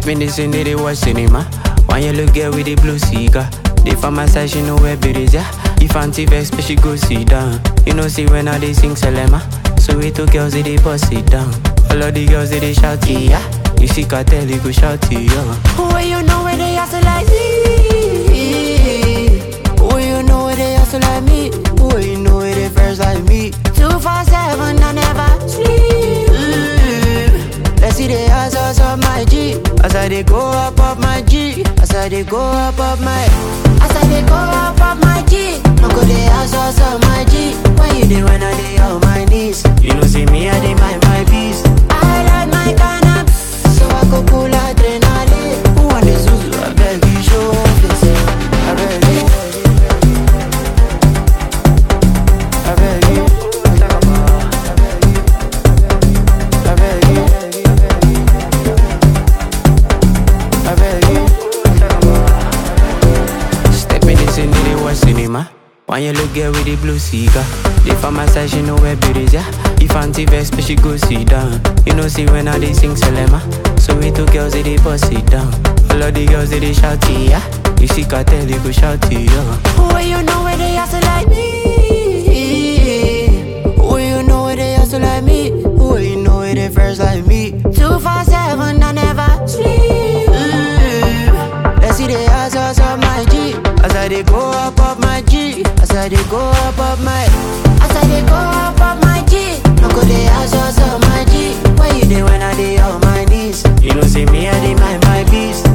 Step in this and they watch cinema. One yellow girl with a blue cigar. They from my side, she know where it is, yeah. If Auntie vex, but she go sit down. You know, see when I they sing Selema. So we two girls, they, they bust it down. All of the girls, they, they shout, yeah. You see cartel, you go shout, yeah. Where you know where they hustle like me? Where you know where they hustle like me? Where you know where they first like me? Two four seven, I never sleep. Let's see the hustles of my G. As I they go up up my G. As I they go up up my. As I they go up up my G. No go the hustles of my G. When you dey when I dey on my knees. You know, see me, I dey mind my peace. I like my cannabis, so I go cool adrenaline. Who want the Zuzu? I beg you show face. I beg you. I beg you. I beg you. I beg you. Step in this and they watch cinema. One yellow girl with a blue cigar. They from my side, she know where it is, yeah. If Auntie vex, but she go sit down. You know, see when I they sing Selema. So we two girls, they, they bust it down. All of the girls, they, they shout, yeah. You see cartel, you go shout, yeah. Where you know where they hustle like me? Where you know where they hustle like me? Where you know where they first like me? Two four seven, I never sleep. Let's see the hustles of my G. As I they go up up my G. As I they go up up my. As I they go up up my G. No go the hustles of my G. Where you dey when I dey on my knees? You know, see me, I dey mind my peace.